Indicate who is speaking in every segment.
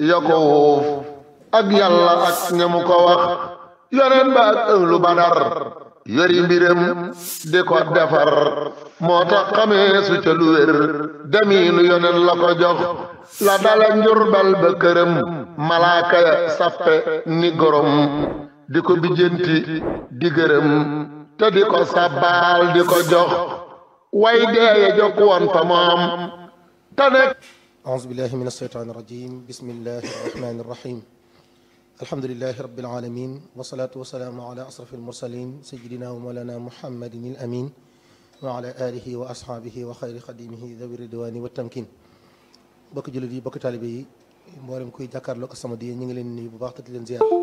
Speaker 1: ya ko wuuf ak yàlla ak ñamu ko wax yoneen ba ak ënglu badar yori mbiram di ko defar moo tax xamee su ca lu wér demiinu yoneen la ko jox la dala njurbal ba këram malaaka ya sappe ni gorom di ko bijjanti di gërëm te di ko sabbaal di ko jox way deeye jokk woon fa moom te nekk
Speaker 2: أعوذ بالله من الشيطان الرجيم بسم الله الرحمن الرحيم الحمد لله رب العالمين والصلاة والسلام على أشرف المرسلين سيدنا ومولانا محمد الأمين وعلى آله وأصحابه وخير خديمه ذوي الرضوان والتمكين bokk jullit yi bokk taalibe yi mboolem kuy jàkkaarloog As-Samadiyya ñu ngi leen nuyu bu baax te di leen ziar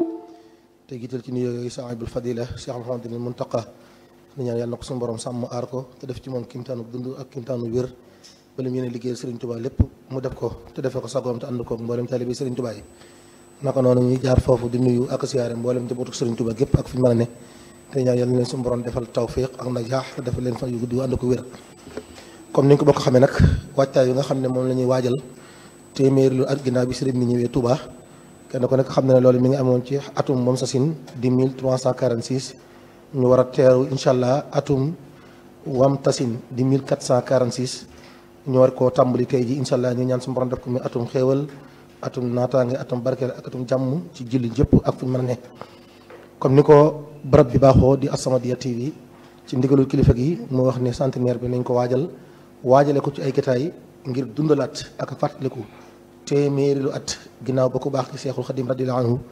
Speaker 2: te jiital ci nuyoo yooyu saahibul fadila Cheikh Mouhamadul Muntaqa di ñaan yàlla na ko suñu borom sàmm aar ko te def ci moom kimtaanu dund ak kimtaanu wér ba lim yéene liggéeyal Serigne Touba lépp mu def ko te defee ko sagoom te ànd ko mboolem taalibe Serigne Touba yi naka noonu ñuy jaar foofu di nuyu ak siyaare mboolem njabootu Serigne Touba gépp ak fi ñu mën a ne te ñaan yàlla na leen suñu borom defal tawfiq ak najaax te defal leen fa yu gudd yu ànd ko wér comme ni ñu ko bokk xamee nag waajtaay yi nga xam ne moom la ñuy waajal téeméeri lu at ginnaaw bi sëriñ bi ñëwee Touba kenn ko nekk xam na ne loolu mi ngi amoon ci atum moom sa sin di 1346 ñu war a teeru incha allah atum wam tasin di 1446 ñu war koo tàmbali tey ji incha allah ñu ñaan suñu borom def ko muy atum xéewal atum naataange atum barkeel ak atum jàmm ci julli jëpp ak fu ñu mën a ne comme ni ko barab bi baaxoo di As-Samadiyya TV ci ndigalul kilifa gi mu wax ne centenaire bi nañ ko waajal waajale ko ci ay gitaay ngir dundalaat ak fàttaliku téeméeri lu at ginnaaw ba ko baax ci seexul xadim radiyallahu anhu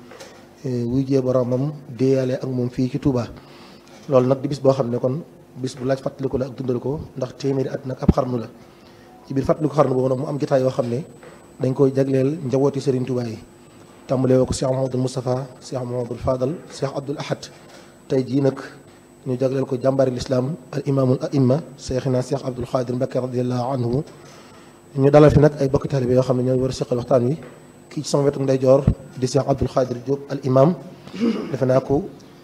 Speaker 2: wuy jee boromam déeyale ak moom fii ci Touba loolu nag di bis boo xam ne kon bis bu laaj fàttaliku la ak dundal ko ndax téeméeri at nag ab xarnu la ci biir fàttaliku xarnu boobu nag mu am gitaay yoo xam ne dañ koy jagleel njabooti Serigne Touba yi tàmbalee woo ko Cheikh Mouhamadul Moustapha Cheikh Mouhamadul Fadal Cheikh Abdoul Ahad tey jii nag ñu jagleel ko jàmbaari lislaam al imaamul aimma Cheikhina Cheikh Abdoul Khadir Mbacké radiyallahu anhu ñu dalal fi nag ay bokki taalibe yoo xam ne ñooy war a seqal waxtaan wi kii ci sama wetu ndeyjoor di Cheikh Abdoul Khadir Diop al imam defe naa ko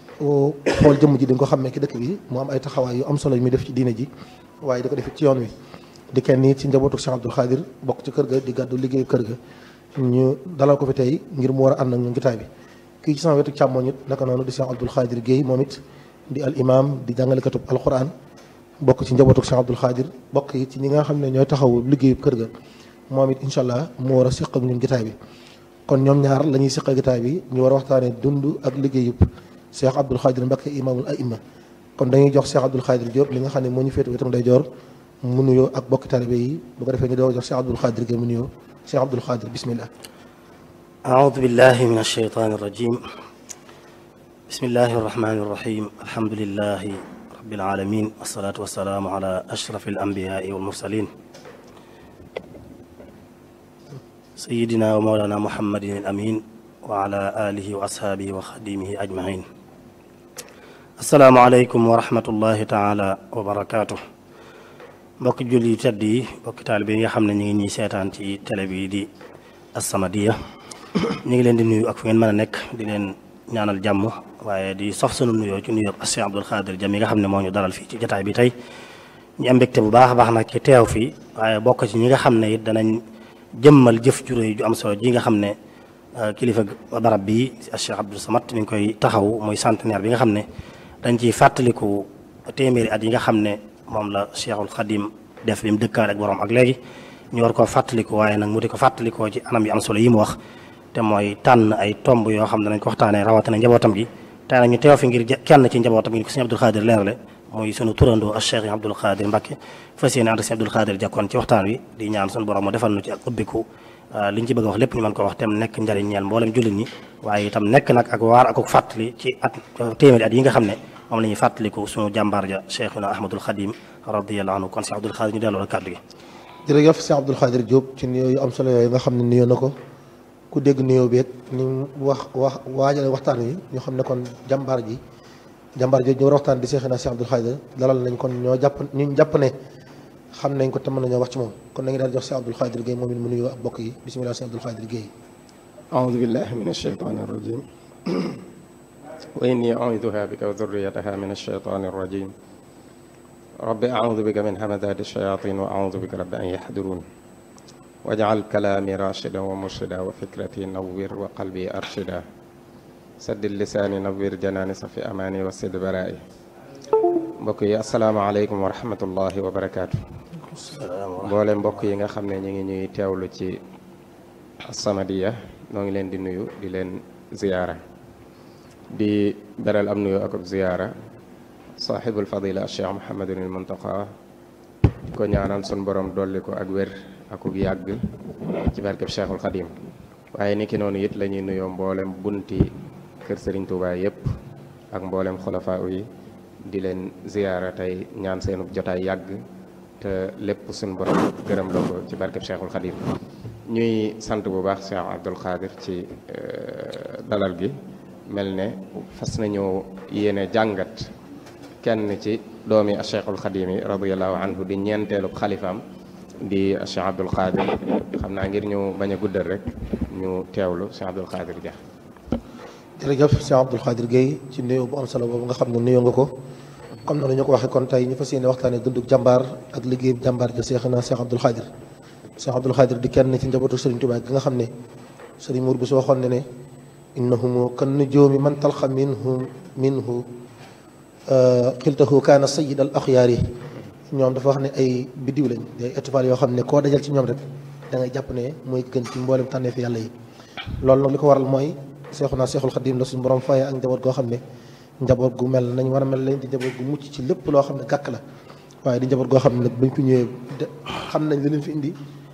Speaker 2: xool jëmm ji di nga ko xammee ki dëkk bi mu am ay taxawaay yu am solo yu muy def ci diine ji waaye di ko def ci yoon wi di kenn nii ci njabootu Cheikh Abdoul Khadir bokk ci kër ga di gàddu liggéeyu kër ga ñu dalal ko fi tey ngir mu war a ànd ak ñun gitaay bi kii ci sama wetu càmmoñ it naka noonu di Cheikh Abdoul Khadir Guèye moom it di al imam di jàngalekatub alquran bokk ci njabootu Cheikh Abdoul Khadir bokk yi ci ñi nga xam ne ñooy taxawu liggéeyu kër ga moom it incha allah mu war a seq ak ñun gitaay bi kon ñoom ñaar la ñuy seq ak gitaay bi ñu war a waxtaanee dund ak liggéeyub Cheikh Abdoul Khadir Mbacké imaamul aima kon dañuy jox Cheikh Abdoul Khadir Diop li nga xam ne moo ñu féetu wetam day joor mu nuyoo ak bokki taalibe yi bu ko defee ñu doo jox Cheikh Abdoul Khadir Guèye mu nuyoo Cheikh Abdoul Khadir bismillah
Speaker 3: أعوذ بالله من الشيطان الرجيم بسم الله الرحمن الرحيم الحمد لله رب العالمين والصلاة والسلام على أشرف الأنبياء والمرسلين سيدنا ومولانا محمد الأمين وعلى آله وأصحابه وخديمه أجمعين السلام عليكم ورحمة الله تعالى وبركاته mbokki julli yu tedd yi mbokki taalibe yi nga xam ne ñu ngi ñuy seetaan ci télé bi di As-Samadiyya ñu ngi leen di nuyu ak fu ngeen mën a nekk di leen ñaanal jàmm waaye di sof sunu nuyoo ci nuyoo ak Cheikh Abdoul Khadir Jam yi nga xam ne moo ñu dalal fii ci jataay bi tey ñu am mbégte bu baax a baax nag ci teew fii waaye bokk ci ñi nga xam ne it danañ jëmmal jëf ju réy ju am solo ji nga xam ne kilifa barab bi Cheikh Abdou Samad mi ngi koy taxaw muy centenaire bi nga xam ne dañ ciy fàttaliku téeméeri at yi nga xam ne moom la Cheikhul Khadim def bi mu dëkkaale ak borom ak léegi ñu war koo fàttaliku waaye nag mu di ko fàttalikoo ci anam yu am solo yi mu wax te mooy tànn ay tomb yoo xam ne dañ ko waxtaanee rawatina njabootam gi tey nag ñu teew fi ngir kenn ci njabootam gi ko sëñ Abdoul Khadir leerale muy sunu turandoo ak Cheikh Abdoul Khadir Mbacké fas yéene ànd ak sëñ Abdoul Khadir jakkoon ci waxtaan wi di ñaan sunu borom mu defal nu ci ak ubbiku li ñu ci bëgg a wax lépp ñu mën ko wax tem nekk njariñ ñeel mboolem jullit ñi waaye itam nekk nag ak waar ak fàttali ci at téeméeri at yi nga xam ne moom la ñuy fàttaliku sunu jàmbaar ja Cheikhuna Ahmadul Khadim radiyallahu anhu kon sëñ Abdoul Khadir ñu delloo la kàddu gi
Speaker 2: jërëjëf Cheikh Abdoul Khadir Diop ci nuyoo yu am solo yooyu nga xam ne nuyoo na ko ku dégg nuyoo beeg ni mu wax wax waajale waxtaan wi ñu xam ne kon jàmbaar ji jàmbaar ji ñu war a waxtaan di Cheikhina Cheikh Abdoul Khadir dalal nañ kon ñoo jàpp ñu jàpp ne xam nañ ko te mën nañoo wax ci moom kon nañu daal jox Cheikh Abdoul Khadir Guèye moom it mu nuyoo ak bokk yi bisimilah Cheikh Abdoul Khadir Guèye
Speaker 4: أعوذ بالله من الشيطان الرجيم وإني أعوذها بك وذريتها من الشيطان الرجيم رب أعوذ بك من همذات الشياطين وأعوذ بك رب أن يحضرون wajcal kalaami rachida wa murshida wa fikrati nawwir wa qalbi arshida saddid lisaani nawwir janaani safi amaani wa sid baraa'i mbokk yi asalaamaaleykum wa rahmatullahi wa barakaatu mboole mbokk yi nga xam ne ñu ngi ñuy teewlu ci As-Samadiyya noo ngi leen di nuyu di leen ziyaara di beral am nuyu ak ziyaara saaxibul fadila cheikh Muhammadul Muntaqa di ko ñaanal sun borom dolli ko ak wér akuk yàgg ci barkeb cheikhul xadim waaye ni ki noonu it la ñuy nuyoo mboolem bunti kër Serigne Touba yépp ak mboolem xulafaa yi di leen ziyaara tey ñaan seenub jotaay yàgg te lépp suñ borom gërëm la ko ci barkeb cheikhul xadim ñuy sant bu baax cheikh Abdul Xaadir ci dalal gi mel ne fas nañoo yéene jàngat kenn ci doomi cheikhul xadim yi radiallahu anhu di ñeenteelu xalifaam di cheikh Abdul Xaadir xam naa ngir ñu bañ a guddal rek ñu teewlu cheikh Abdul Xaadir ja
Speaker 2: jërëjëf Cheikh Abdoul Khadir Gueye ci nuyoo bu am solo boobu nga xam ne nuyoo nga ko comme noonu ñu ko waxee kon tey ñu fas yéene waxtaanee dunduk jàmbaar ak liggéey jàmbaar ja Cheikh na Cheikh Abdoul Khadir Cheikh Abdoul Khadir di kenn ci njabootu Serigne Touba gi nga xam ne Serigne Mour bi su waxoon ne ne innahumu kan nujoomi man talxa minhu minhu xiltahu kaana sayid al axyaar yi ñoom dafa wax ne ay biddiw lañ ay étoiles yoo xam ne koo dajal ci ñoom rek da ngay jàpp ne mooy gën ci mboolem tànneef yàlla yi loolu nag li ko waral mooy seexu naa seexul xadim la suñu borom faye ak njaboot goo xam ne njaboot gu mel nañ war a mel lañ di njaboot gu mucc ci lépp loo xam ne gàkk la waaye di njaboot goo xam ne nag buñ fi ñëwee xam nañ li leen fi indi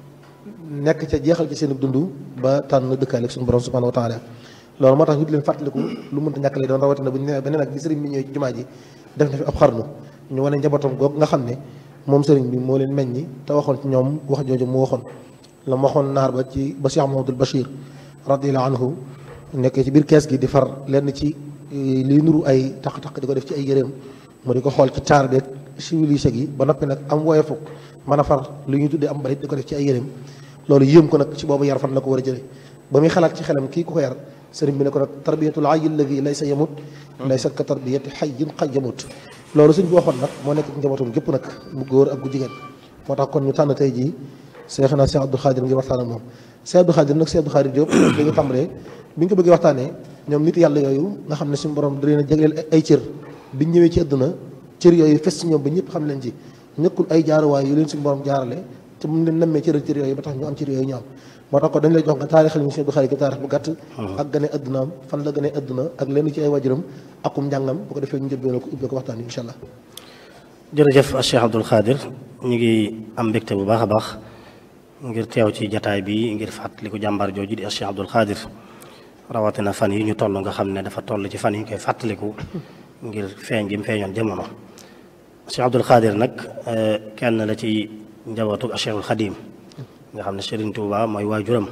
Speaker 2: nekk ca jeexal ci seen dund ba tànn dëkkaale ak suñu borom subhanahu wa taala loolu moo tax ñu di leen fàttaliku lu mënta ñàkk lay doon rawatina bu ñu nee beneen nag bi sëriñ bi ñëwee ci jumaa ji def na fi ab xarnu ñu wane njabootam googu nga xam ne moom sëriñ bi moo leen meññi te waxoon ci ñoom wax jooju mu waxoon la mu waxoon naar ba ci ba Cheikh Mahamadul Bachir radiallahu anhu nekkee ci biir kees gi di far lenn ci liy nuru ay taq-taq di ko def ci ay yëreem mu di ko xool ci taar beeg civilisé gi ba noppi nag am woye fukk mën a far lu ñuy tuddee am balit di ko def ci ay yëreem loolu yéem ko nag ci boobu yar fan la ko war a jële ba muy xalaat ci xelam kii ku ko yar sëriñ bi ne ko nag tarbiyatul ayyi alladi laysa yamut laysa ka tarbiyati hayyin qad yamut loolu suñ bi waxoon nag moo nekk ci njabootam gépp nag bu góor ak gu jigéen moo tax kon ñu tànn tey jii Cheikh na Cheikh Abdoul Khadir ngir waxtaan ak moom Cheikh Abdoul Khadir nag Cheikh Abdoul Khadir Diop dañu tàmbalee bi ñu ko bëggee waxtaanee ñoom nit yàlla yooyu nga xam ne suñu borom da leen a jagleel ay cër biñ ñëwee ci àdduna cër yooyu fes ci ñoom ba ñëpp xam leen ci ñëkkul ay jaaruwaay yu leen suñu borom jaarale te mu leen nammee cëral cër yooyu ba tax ñu am cër yooyu ñu am moo tax ko dañ lay jox nga taarixal ñu Cheikh Abdoul Khadir taarix bu gàtt ak gane àddunaam fan la gane àdduna ak lenn ci ay wajuram akum njàngam bu ko defee ñu jël ko ubbee ko waxtaan yi incha allah
Speaker 3: jërëjëf Cheikh Abdoul Khadir ñu ngi am mbégte bu baax a baax ngir teew ci jataay bi ngir fàttaliku jàmbaar jooju di Cheikh Abdoul Khadir rawatina fan yi ñu toll nga xam ne dafa toll ci fan yi ñu koy fàttaliku ngir feeñ gi mu feeñoon jamono Cheikh Abdoul Khadir nag kenn la ci njabootu Cheikhul Khadim nga xam ne Serigne Touba mooy waajuram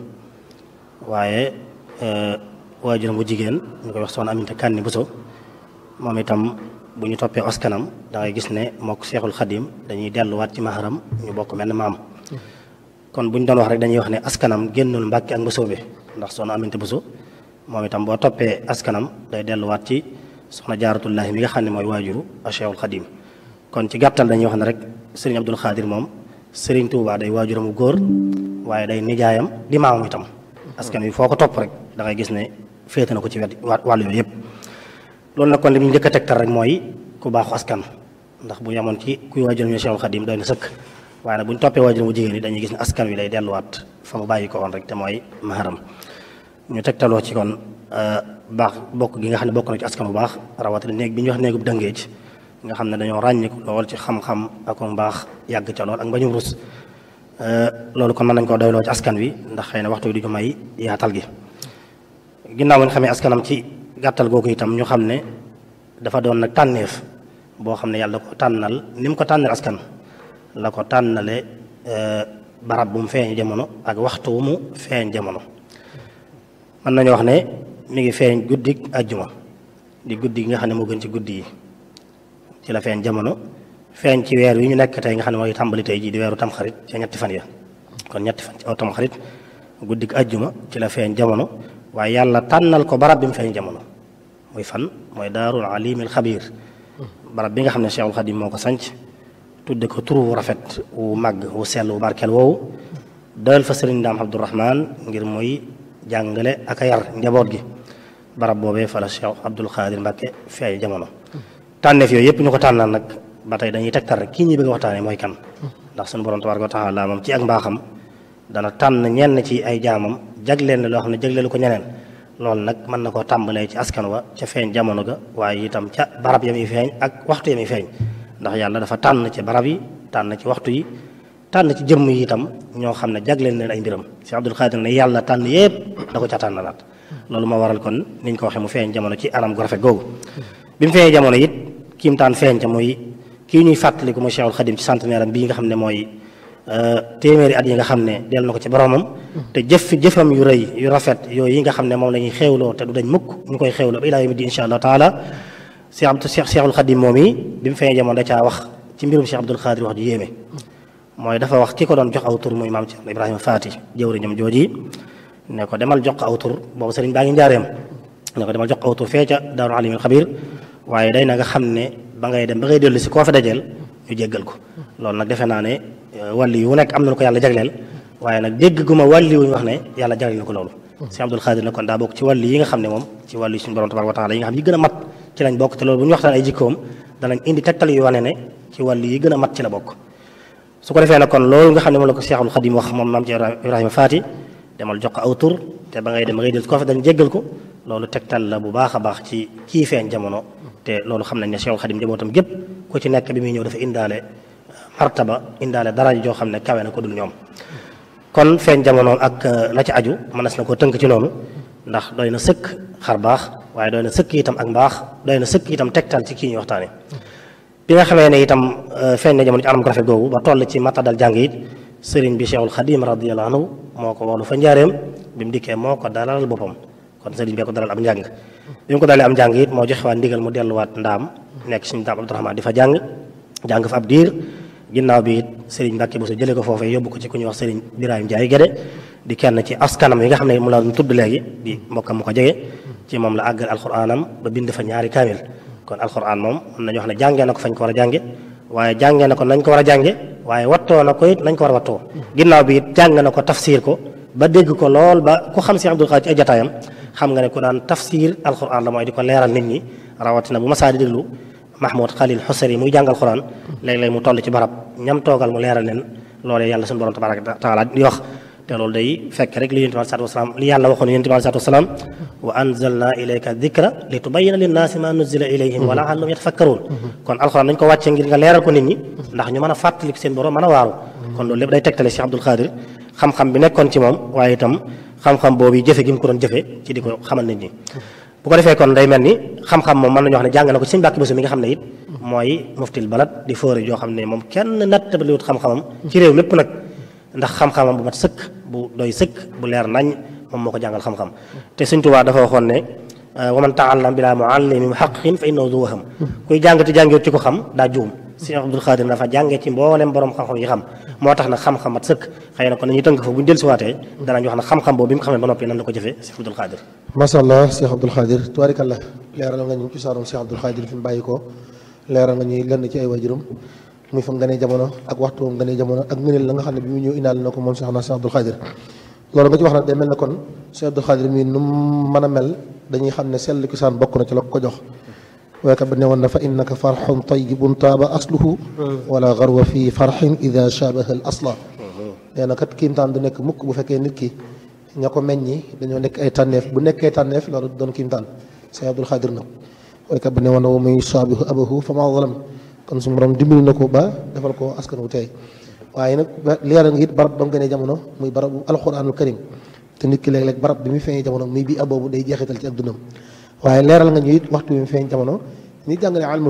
Speaker 3: waaye waajuram bu jigéen ñu koy wax soxna Aminta Kanni Bousso moom itam bu ñu toppee askanam da ngay gis ne mook Cheikhul Khadim dañuy delluwaat ci maharam ñu bokk mel ne maam kon bu ñu doon wax rek dañuy wax ne askanam génnul Mbàkke ak Bousso bi ndax soxna Aminta Bousso moom itam boo toppee askanam day delluwaat ci soxna jaaratullahi mi nga xam ne mooy waajuru a Cheikhul Khadim kon ci gàttal dañuy wax ne rek Serigne Abdoul Khadir moom Serigne Touba day waajuram bu góor waaye day nijaayam di maamam itam askan wi foo ko topp rek da ngay gis ne féete na ko ci wet wàll yooyu yëpp loolu nag kon li mu njëkk a tegtal rek mooy ku baaxu askan ndax bu yemoon ci kuy waajuram ñu Cheikhul Khadim doy na sëkk waaye nag bu ñu toppee waajuram bu jigéen yi dañuy gis ne askan wi lay delluwaat fa mu bàyyi ko woon rek te mooy maharam ñu tegtaloo ci kon baax bokk gi nga xam ne bokk na ci askan bu baax rawatina néeg bi ñuy wax néegub dëngeej nga xam ne dañoo ràññiku lool ci xam-xam ak mbaax yàgg ca lool ak mbañum rus loolu kon mën nañ koo doyloo ci askan wi ndax xëy na waxtu wi du ñu may yaatal gi ginnaaw ñu xamee askanam ci gàttal googu itam ñu xam ne dafa doon nag tànneef boo xam ne yàlla ko tànnal ni mu ko tànnal askan la ko tànnale barab bu mu feeñ jamono ak waxtu wu mu feeñ jamono mën nañu wax ne mi ngi feeñ guddik ajjuma di guddi gi nga xam ne moo gën ci guddi yi ci la feeñ jamono feeñ ci weer wi ñu nekk tey nga xam ne mooy tàmbali tey jii di weeru tamxarit ca ñetti fan ya kon ñetti fan ci aw tamxarit guddik ajjuma ci la feeñ jamono waaye yàlla tànnal ko barab bi mu feeñ jamono muy fan mooy daarul alimil xabiir barab bi nga xam ne Cheikhul Khadim moo ko sanc tudde ko turu wu rafet wu màgg wu sell wu barkeel woowu doyal fa sëriñ Daam Abdourahman ngir muy jàngale ak a yar njaboot gi barab boobee fa la Cheikh Abdoul Khadir Mbacke feeñ jamono tànneef yooyu yëpp ñu ko tànnal nag ba tey dañuy tegtal rek kii ñi bëgg a waxtaanee mooy kan ndax suñu borom tabaaraka wa taala moom ci ak mbaaxam dana tànn ñenn ci ay jaamam jagleen loo xam ne jagleelu ko ñeneen loolu nag mën na koo tàmbalee ci askan wa ca feeñ jamono ga waaye itam ca barab ya muy feeñ ak waxtu ya muy feeñ ndax yàlla dafa tànn ci barab yi tànn ci waxtu yi tànn ci jëmm yi itam ñoo xam ne jagleen leen ay mbiram si Abdul Xaadir ne yàlla tànn yépp da ko ca tànnalaat loolu moo waral kon niñ ko waxee mu feeñ jamono ci anam gu rafet googu bi mu feeñee jamono it kiim taan feeñ ca muy kii ñuy fàttaliku muy Cheikhul Xadim ci centenaire am bii nga xam ne mooy téeméeri at yi nga xam ne del na ko ci boromam te jëf fi jëfam yu rëy yu rafet yooyu yi nga xam ne moom la ñuy xéewloo te du dañ mukk ñu koy xéewloo ba ilaa yawmi diin insha allah taala Cheikh Abdou Cheikh Cheikhul Xadim moom yi bi mu feeñee jamono da caa wax ci mbirum Cheikh Abdoul Xaadir wax ju yéeme mooy dafa wax ki ko doon jox aw tur muy maam Cheikh Ibrahima Faati jëwriñam jooji ne ko demal jox ko aw tur boobu sëriñ baa ngi njaareem ne ko demal jox ko aw tur fee ca daaru alimul xabir waaye day na nga xam ne ba ngay dem ba ngay dellu si koo fa dajeel ñu jéggal ko loolu nag defe naa ne wàlli yu nekk am na lu ko yàlla jagleel waaye nag dégg gu ma wàlli wuñu wax ne yàlla jagleel na ko loolu si Abdul Xaadir na kon daa bokk ci wàlli yi nga xam ne moom ci wàlli yi suñu borom tabaraka wa taala yi nga xam yi gën a mat ci lañ bokk te loolu bu ñu waxtaan ay jikkoom danañ indi tegtal yu wane ne ci wàlli yi gën a mat ci la bokk su ko defee nag kon loolu nga xam ne moom la ko Seexul Xadim wax moom maam ci Ibrahima Faati demal jox ko aw tur te ba ngay dem ba ngay del koo fa dañ jéggal ko loolu tegtal la bu baax a baax ci kii feeñ jamono te loolu xam nañ ne Seexul Xadim njabootam gépp ku ci nekk bi muy ñëw dafa indaale martaba indaale daraja joo xam ne kawe na ko dul ñoom kon feeñ jamono ak la ci aju mënees na koo tënk ci noonu ndax doy na sëkk xar baax waaye doy na sëkk itam ak mbaax doy na sëkk itam tegtal ci kii ñuy waxtaane bi nga xamee ne itam feeñ na jamono ci anam ko rafet googu ba toll ci matadal jàng it sëriñ bi Cheikhul Xadim radiyallahu anhu moo ko woolu fa njaareem bi mu dikkee moo ko dalal boppam kon sëriñ bi ko dalal am njàng bi mu ko dalee am njàng it moo joxe waat ndigal mu delluwaat ndaam nekk suñu daam Abdourahman di fa jàng jàng fa ab diir ginnaaw bi it sëriñ Mbàkke Buso jëlee ko foofee yóbbu ko ci ku ñuy wax sëriñ Birahim Njaay Gédé di kenn ci askanam yi nga xam ne mu la tudd léegi di mbokkam mu ko jege ci moom la àggal alxuraanam ba bind fa ñaari kaamil kon alxuraan moom mën nañu wax ne jàngee na ko fañ ko war a jànge waaye jàngee na ko nañ ko war a jànge waaye wattoo na ko it nañ ko war a wattoo ginnaaw bi it jàng na ko tafsir ko ba dégg ko lool ba ku xam si Abdul Xaadir ci ay jataayam xam nga ne ku daan tafsir alxuraan la mooy di ko leeral nit ñi rawatina bu masaa di déglu Mahmoud Khalil Xusari muy jàngal xuraan léeg-léeg mu toll ci barab ñam toogal mu leeral leen loolee yàlla suñu borom tabaraka taala di wax te loolu day fekk rek li yonent bi salaatu wasalaam li yàlla waxoon yonent bi salaatu wasalaam wa anzalna ilayka dikra li tubayyina linnaasi ma nuzila ilayhim wa la'allahum yatafakkaruun kon alxuraan dañ ko wàccee ngir nga leeral ko nit ñi ndax ñu mën a fàttali seen borom mën a waaru kon loolu lépp day tegtale Cheikh Abdul Xaadir xam-xam bi nekkoon ci moom waaye itam xam-xam boobu jëfe gi mu ko doon jëfe ci di ko xamal nit ñi bu ko defee kon day mel ni xam-xam moom mën nañu wax ne jàng na ko ci sëñ Mbàkke Buso mi nga xam ne it mooy muftil balad di fóore joo xam ne moom kenn nattabiliwut xam-xamam ci réew mépp nag ndax xam-xamam bu mat sëkk bu doy sëkk bu leer nañ moom moo ko jàngal xam-xam te Sëñ Tuubaa dafa waxoon ne wa man taallam bilaa muallimi muhaqqiqin fa innahu du waham kuy jàng te jàngiwut ci ko xam daa juum Sëñ Abdul Xaadir dafa jàngee ci mboolem borom xam-xam yi xam moo tax nag xam-xam mat sëkk xëy na kon nañuy tënk fa bu ñu dellusiwaatee danañ wax ne xam-xam boobu bi mu xamee ba noppi nan la ko jëfee Sëñ Abdul Xaadir
Speaker 2: macha allah Cheikh Abdoul Khadir tubaarikallah leeral nga ñu ci saaroon Cheikh Abdoul Khadir fi mu bàyyi ko leeral nga ñuy lenn ci ay waajuram muy fa mu gënee jamono ak waxtu mu gënee jamono ak ngëneel la nga xam ne bi mu ñëw indaale na ko moom Cheikh na Cheikh Abdoul Khadir loolu nga ci wax nag day mel ne kon Cheikh Abdoul Khadir mii nu mu mën a mel dañuy xam ne sell kisaan bokk na ci la ko jox waykat ba ne woon na fa innaka farxun tayyibun taaba asluhu wala garwa fi farxin ida shabaha al asla nee na kat kiimtaan du nekk mukk bu fekkee nit ki ña ko meññi dañoo nekk ay tànneef bu nekkee tànneef loolu doon kiimtaan Cheikh Abdoul Khadir nag waykat ba ne woon na wa muy saabihu abahu fa ma zalam kon su borom dimbali na ko ba defal ko askan wu tey waaye nag leeral nga it barab ba mu gënee jamono muy barabu alquranul karim te nit ki léeg-léeg barab bi muy feeñee jamono muy bii aboobu day jeexital ci ak dundam waaye leeral nga ñu it waxtu bi mu feeñ jamono ni jàngale almu